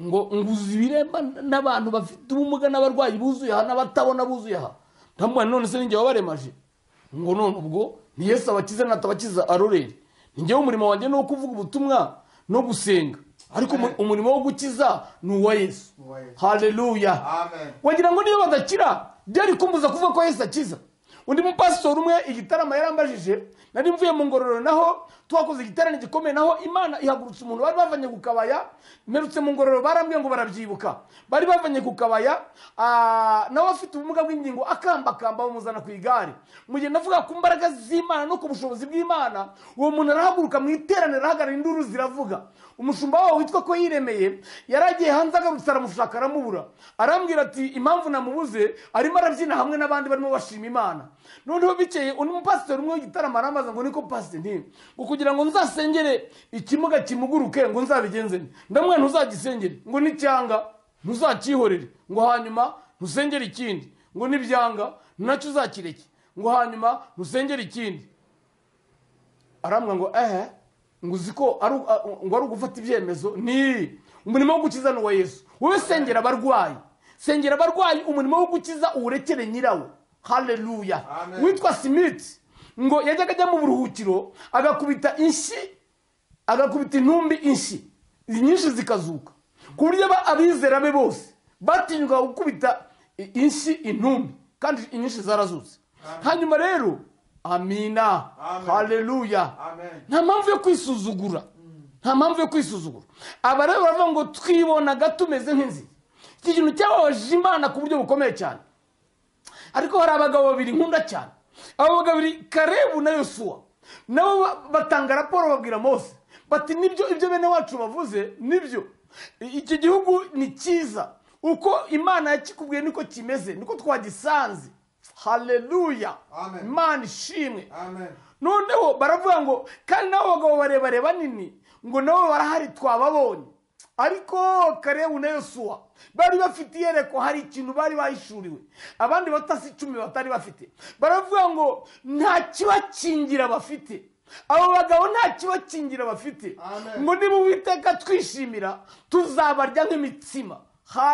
ngo nguzi ibiremba n'abantu bafite ubumuga n'abarwayi buzuye aha n'abatabona buzuye aha ndamubona none se ninjye wabaremaje ngo none ubwo ni yesu abakize natabakiza arorere ninjyewe umurimo wanjye ni uwo kuvuga ubutumwa no gusenga ariko umu- umurimo wo gukiza ni uwa yesu Uwa Yesu. haleluya Amen. wagira ngo niyo badakira byari kumbuza kuvuga ko yesu akiza undi mupasitori umwe igitaramo yarambajije nari mvuye mu ngororero naho twakoze igitaramo gikomeye naho imana ihagurutsa umuntu bari bavanye ku kabaya mperutse mu ngororero barambwiye ngo barabyibuka bari bavanye ku kabaya ah, nawe afite ubumuga bw'ingingo akambakamba bamuzana ku igare mu gihe navuga ku mbaraga z'imana no ku bushobozi bw'imana uwo muntu arahaguruka mu iteraniro ahagarara induru ziravuga umushumba wabo witwa ko yiremeye yari agiye hanze agarutse aramushaka aramubura arambwira ati impamvu namubuze arimo arabyina hamwe n'abandi barimo bashima imana noneho bikeye undi mupasiteri umwe w'igitaramo arambaza ngo niko pasiteri nti ngo kugira ngo nzasengere ikimuga kimuguruke ngo nzabigenze nte?" ndamwe ntuzagisengere ngo n'icyanga ntuzacyihorere ngo hanyuma ntusengere ikindi ngo n'ibyanga nacyo uzakireke ngo hanyuma ntusengere ikindi arambwira ngo ehe ngo uzi ko ari u- a- ngo ari ugufata ibyemezo ni umurimo wo gukiza ni uwa yesu wowe sengera abarwayi sengera abarwayi umurimo wo gukiza uwurekere nyirawo haleluya Amen. witwa simiti ngo yajyaga ajya mu buruhukiro agakubita inshyi agakubita intumbi inshyi nyinshi zikazuka ku buryo aba- abizera be bose batinyuka gukubita i- inshyi intumbi kandi inyinshi zarazutse hanyuma rero amina Amen. haleluya Amen. nta mpamvu yo kwisuzugura nta mpamvu yo kwisuzugura aba rero baravuga ngo twibonaga tumeze nk'inzige iki kintu cyababaje imana ku buryo bukomeye cyane ariko hari abagabo babiri nkunda cyane abo bagabo babiri karebu na yosuwa nabo ba- batanga raporo babwira mose bati nibyo ibyo bene wacu bavuze nibyo I- iki gihugu ni cyiza uko imana yakikubwiye niko kimeze niko twagisanze haleluya Amen. imana ishimwe amen noneho baravuga ngo kandi n'abo bagabo barebare banini ngo nabo barahari twababonye ariko karebu na yosuwa bari bafite iyerekwa hari ikintu bari bahishuriwe abandi batasi icumi batari bafite baravuga ngo nta kibakingira bafite abo bagabo nta kibakingira bafite Amen. ngo niba uwiteka twishimira tuzabarya nk'imitsima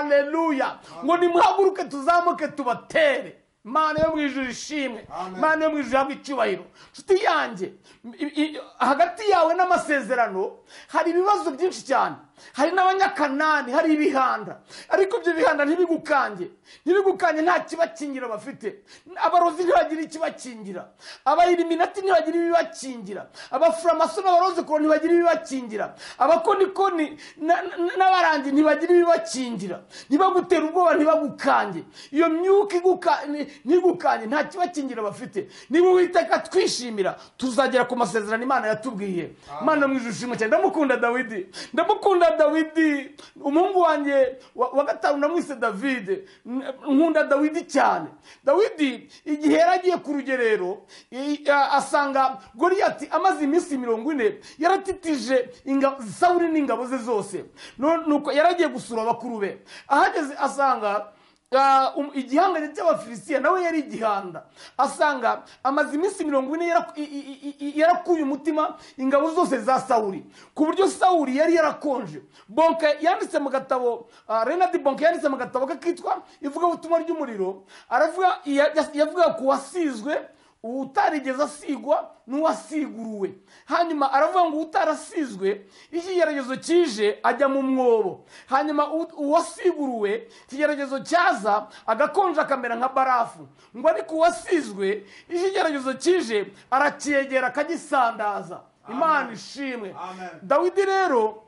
haleluya ngo nimuhaguruke tuzamuke tubatere mana yo mu ijuru ishimwe Amen. mana yo mu ijuru ihabwe icyubahiro nshuti yanjye i- i- hagati yawe n'amasezerano hari ibibazo byinshi cyane hari n'abanyakanani hari ibihanda ariko ibyo bihanda ntibigukange ntibigukange nta kibakingira bafite abarozi ntibagira ikibakingira abayiriminati ntibagira ibibakingira abafuramaso n'abarozikoro ntibagira ibibakingira abakonikoni na- na- n'abarangi ntibagira ibibakingira ntibagutere ubwoba ntibagukange iyo myuka iguka ni- ntigukanye nta kibakingira bafite niba uwiteka twishimira tuzagera ku masezerano imana yatubwiye imana mu ishimo cyane ndamukunda dawidi ndamukunda dawidi umuhungu wanjye wa wa gatanu namwise davide N- nkunda dawidi cyane dawidi igihe yari agiye ku rugerero i- a- asanga goriyati amaze iminsi mirongo ine yaratitije ingabo sawuri n'ingabo ze zose No- nuko yari agiye gusura bakuru be ahageze asanga Ah, um- igihangange cy'abafilisitiya nawe yari igihanda asanga amaze iminsi mirongo ine yarak- i- i- i- i- yarakuye umutima ingabo zose za sawuri ku buryo sawuri yari yarakonje bonke yanditse mu gatabo ah, renard bonke yanditse mu gatabo ke kitwa ivugabutumwa ry'umuriro aravuga ya- ya- yavuga ku wasizwe utarigeze asigwa n'uwasiguruwe hanyuma aravuga ngo utarasizwe ikigeragezo kije ajya mu mwobo hanyuma u- uwasiguruwe ikigeragezo cyaza agakonja akamera nka barafu ngo ariko uwasizwe ikigeragezo kije aracyegera akagisandaza imana ishimwe Amen. dawidi rero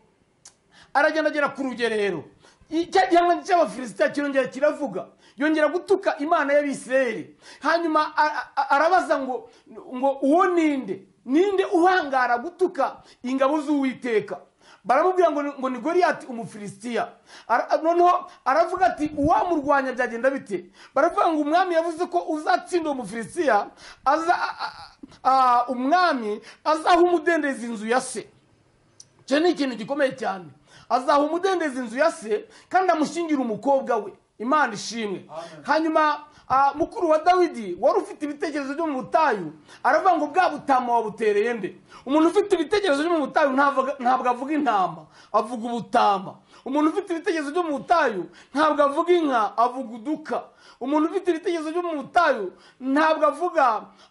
aragenda agera ku rugerero I- cya gihamya cy'abafilisitiya kirongera kiravuga yongera gutuka imana y'abisirayeli hanyuma a- a- arabaza ngo ngo uwo ninde ninde uhangara gutuka ingabo z'uwiteka baramubwira ngo ni- ngo ni goriyati umufilisitiya Ara- noneho aravuga ati uwamurwanya byagenda bite baravuga ngo umwami yavuze ko uzatsinda uwo mufilisitiya aza a- a- a- umwami azaha umudendezo inzu ya se icyo ni ikintu gikomeye cyane azaha umudendezo inzu ya se kandi amushyingira umukobwa we imana ishimwe hanyuma ah, mukuru wa dawidi wari ufite ibitekerezo byo mu butayu aravuga ngo bwa butama wabutereye nde umuntu ufite ibitekerezo byo mu butayu ntabwo ntabwo avuga intama avuga ubutama umuntu ufite ibitekerezo byo mu butayu ntabwo avuga inka avuga uduka umuntu ufite ibitekerezo byo mu butayu ntabwo avuga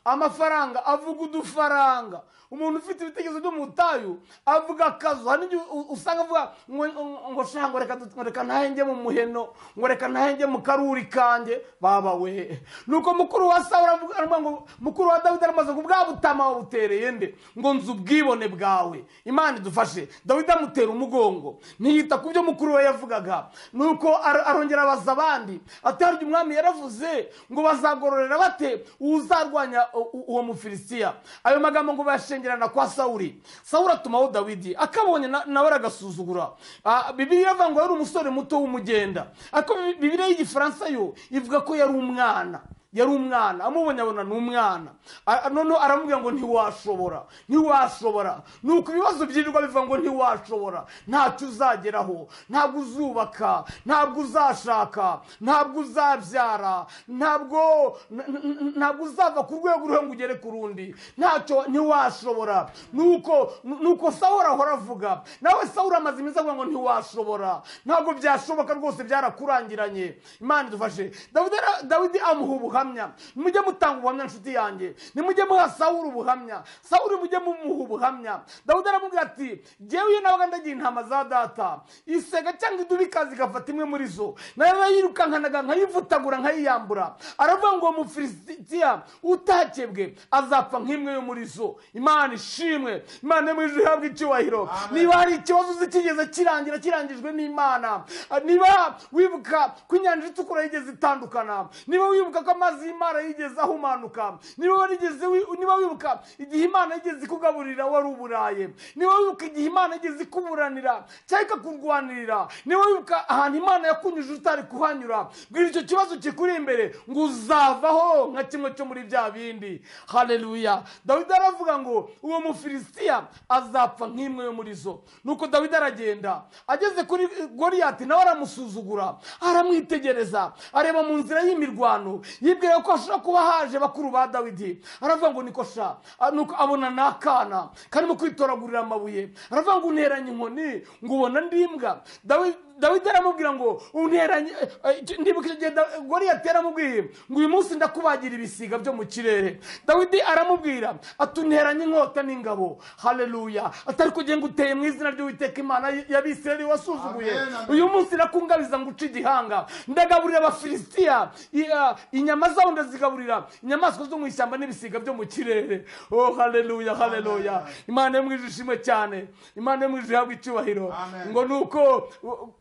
amafaranga avuga udufaranga umuntu ufite ibitekerezo byo mu butayu avuga akazu hari n'igihe u- usanga avuga ngo ngo shanga ngo reka du- ngo reka ntahe njye mu muheno ngo reka ntahe njye mu karuri kanjye baba we nuko mukuru wa sawura avuga aravuga ngo mukuru wa dawidi aramaze ngo bwa butama wabutereye nde ngo nzi ubwibone bwawe imana idufashe dawidi amutera umugongo ntiyita ku byo mukuru we yavugaga nuko ar- arongera abaza abandi ati harya umwami yaravuze ngo bazagororera bate uzarwanya u- u- uwo mufilisitiya ayo magambo ngo bayashengerana kwa sawuri sawuri atumaho dawidi akabonye na- nawe aragasuzugura Ah, bibiliya iravuga ngo yari umusore muto w'umugenda ariko Bi- bibiliya y'igifaransa yo ivuga ko yari umwana yari umwana amubonye abona ni umwana A- noneho aramubwira ngo ntiwashobora ntiwashobora nuko ibibazo byirirwa bivuga ngo ntiwashobora ntacyo uzageraho ntabwo uzubaka ntabwo uzashaka ntabwo uzabyara ntabwo n- n- ntabwo uzava ku rwego uriho ngo ugere ku rundi ntacyo ntiwashobora nuko nuko sawura ahora avuga nawe sawura amaze iminsi avuga ngo ntiwashobora ntabwo byashoboka rwose byarakurangiranye imana idufashe dawidi ara- dawidi amuha ubuhamya nimujye mutanga ubuhamya nshuti yanjye nimujye muha sawuri ubuhamya sawuri mujye mumuha ubuhamya dawidi aramubwira ati jyewe nabaga ndagira intama za data isega cyangwa idubu ikaza igafata imwe muri zo narayirukankanaga nkayivutagura nkayiyambura aravuga ngo uwo mufilisitiya utakebwe azapfa nk'imwe yo muri zo imana ishimwe imana yo mu ijuru ihabwa icyubahiro niba hari ikibazo uzi kigeze kirangira kirangijwe n'imana Ah, niba wibuka ko inyanja itukura yigeze itandukana niba wibuka ko amazi y'imana yigeze ahumanuka niba warigeze wi- niba wibuka igihe imana yigeze ikugaburira wari uburaye niba wibuka igihe imana yigeze ikuburanira cyangwa ikakurwanirira niba wibuka ahantu imana yakunyuje utari kuhanyura bwira icyo kibazo kikuri imbere ngo uzavaho nka kimwe cyo muri bya bindi haleluya dawidi aravuga ngo uwo mufilisitiya azapfa nk'imwe yo muri zo nuko dawidi aragenda ageze kuri goriyati nawe aramusuzugura aramwitegereza areba mu nzira y'imirwano yibwira ko hashobora kuba haje bakuru ba dawidi aravuga ngo niko sha Ah, nuko abona ni akana karimo kwitoragurira amabuye aravuga ngo unteranye inkoni ngo ubona ndimbwa Dawi- dawidi aramubwira ngo unteranye eh, eh, ndibuka icyo gihe Da- goriyati yaramubwiye ngo uyu munsi ndakubagira ibisiga byo mu kirere dawidi aramubwira ati unteranye inkota n'ingabo haleluya atari kugira ngo uteye mu izina ry'uwiteka imana y'abisirayeli wasuzuguye Amen, amen. uyu munsi ndakungabiza nguca igihanga ndagaburira abafilisitiya i- ah, inyama zabo ndazigaburira inyamaswa zo mu ishyamba n'ibisiga byo mu kirere oh haleluya haleluya imana yo mu ijuru ishimwe cyane imana yo mu ijuru ihabwa icyubahiro Amen. ngo nuko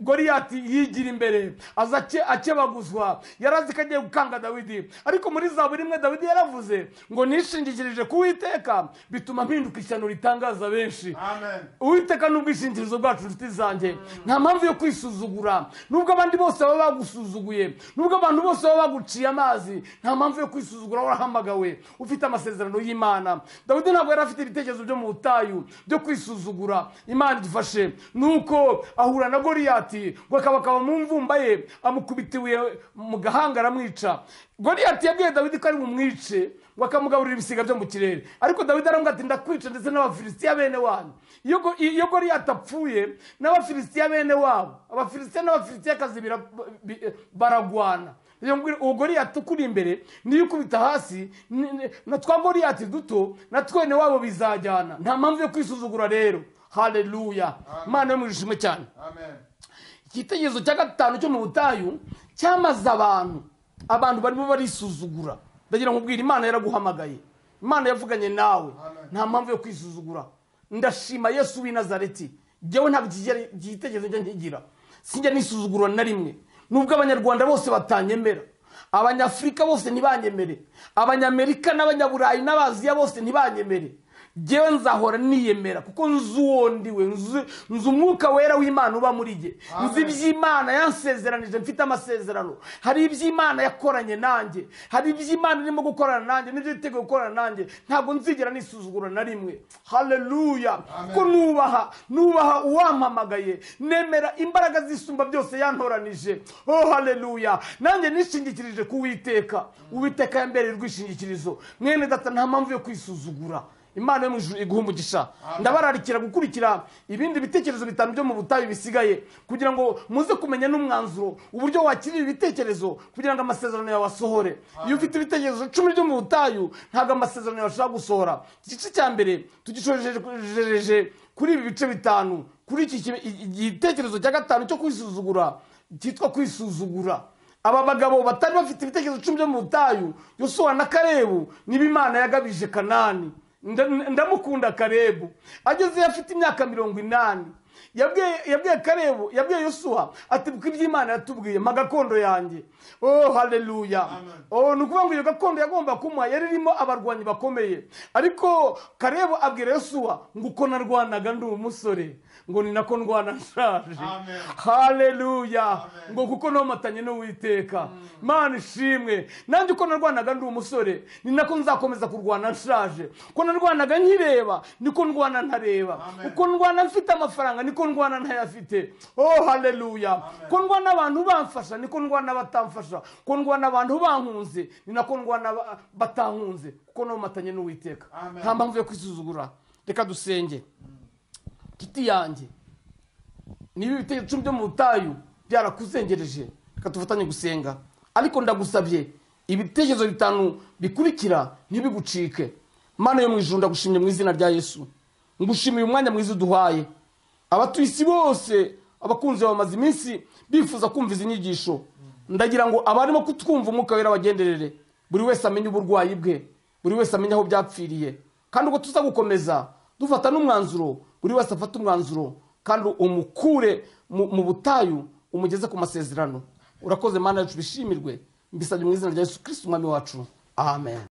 goriyati yigira imbere aza ace- akebaguzwa yarazi ko agiye gukanga dawidi ariko muri zaburi imwe dawidi yaravuze ngo nishingikirije ku witeka bituma mpinduka ishyano ritangaza benshi Amen. uwiteka ni ubwishingikirizo bwacu inshuti zanjye nta mpamvu yo kwisuzugura nubwo abandi bose baba bagusuzuguye nubwo abantu bose baba baguciye amazi nta mpamvu yo kwisuzugura warahamagawe ufite amasezerano y'imana dawidi ntabwo yari afite ibitekerezo byo mu butayu byo kwisuzugura imana idufashe nuko ahura na goriyati ngo akabakaba mu mvumba ye amukubita ibuye mu gahanga aramwica goriyati yabwiye dawidi ko ari bumwice ngo akamugaburira ibisiga byo mu kirere ariko dawidi aramubwira ati ndakwica ndetse n'abafilisitiya bene wanyu iyo go- iyo goriyati apfuye n'abafilisitiya bene wabo abafilisitiya n'abafilisitiyakazi bira- bi- baragwana Iyo ngwi- uwo goriyati ukuri imbere niyo ukubita hasi ni- ni- na twa goriyati duto na twene wabo bizajyana nta mpamvu yo kwisuzugura rero haleluya imana yo mu ishimwe cyane Amen. igitekerezo cya gatanu cyo mu butayu cyamaze abantu abantu barimo barisuzugura ndagira ngo ubwire imana yaraguhamagaye imana yavuganye nawe nta mpamvu yo kwisuzugura ndashima yesu w'i nazareti njyewe ntabwo ikigera- iki gitekerezo njya nkigira sinjya nisuzugura na rimwe nubwo abanyarwanda bose batanyemera abanyafurika bose ntibanyemere abanyamerika n'abanyaburayi n'abaziya bose ntibanyemere ngewe nzahora niyemera kuko nzi uwo ndiwe nzi nzi umwuka wera w'imana uba muri jye nzi iby'imana yansezeranije mfite amasezerano hari iby'imana yakoranye nanjye hari iby'imana irimo gukorana nanjye n'ibyo yiteguye gukorana nanjye ntabwo nzigera nisuzugura na rimwe haleluya kuko nubaha nubaha uwampamagaye nemera imbaraga zisumba byose yantoranije oh haleluya nanjye nishingikirije ku witeka uwiteka yambereye urwishingikirizo mwene data nta mpamvu yo kwisuzugura imana yo mu ijuru iguha umugisha ndabararikira gukurikira ibindi bitekerezo bitanu byo mu butayu bisigaye kugira ngo muze kumenya n'umwanzuro uburyo wakira ibi bitekerezo kugira ngo amasezerano yawe asohore iyo ufite ibitekerezo cumi byo mu butayu ntabwo amasezerano yawe ashobora gusohora igice cya mbere tugishojeje kuri ibi bice bitanu kuri iki kibe- i- igitekerezo cya gatanu cyo kwisuzugura cyitwa kwisuzugura aba bagabo batari bafite ibitekerezo icumi byo mu butayu yosuwa na karebu nibo imana yagabije kanani Nda- ndamukunda karebu agezeyo afite imyaka mirongo inani yabwiye yabwiye karebu yabwiye yosuwa ati kuko iby'imana yatubwiye mpa gakondo yanjye oh haleluya oh, ni ukuvuga ngo iyo gakondo yagomba kumuha yari irimo abarwanyi bakomeye ariko karebu abwira yosuwa ngo uko narwanaga ndi umusore ngo ni nako ndwana nshaje Amen. haleluya ngo kuko nomatanye n'uwiteka mana ishimwe nanjye uko narwanaga ndi umusore ni nako nzakomeza kurwana nshaje uko narwanaga nkireba niko ndwana ntareba uko ndwana mfite amafaranga niko ndwana ntayafite oh haleluya uko ndwana abantu bamfasha niko ndwana batamfasha uko ndwana abantu bankunze ni nako ndwana ba- batankunze kuko nomatanye n'uwiteka Amen. nta mpamvu yo kwisuzugura reka dusenge kiti yanjye niba ibitekerezo icumi byo mu butayu byarakuzengereje reka tufatanye gusenga ariko ndagusabye ibitekerezo bitanu bikurikira ntibigucike mana yo mu ijuru ndagushimye mu izina rya yesu ngushimiye umwanya mwiza uduhaye abatuye isi bose abakunzi bawe bamaze iminsi bifuza kumva izi nyigisho ndagira ngo abarimo kutwumva umwuka wera bagenderere buri wese amenye uburwayi bwe buri wese amenye aho byapfiriye kandi ubwo tuza gukomeza dufata n'umwanzuro buri wese afata umwanzuro kandi umukure mu mu butayu umugeze ku masezerano urakoze mana yacu bishimirwe mbisabye mu izina rya yesu kirisiti umwami wacu amen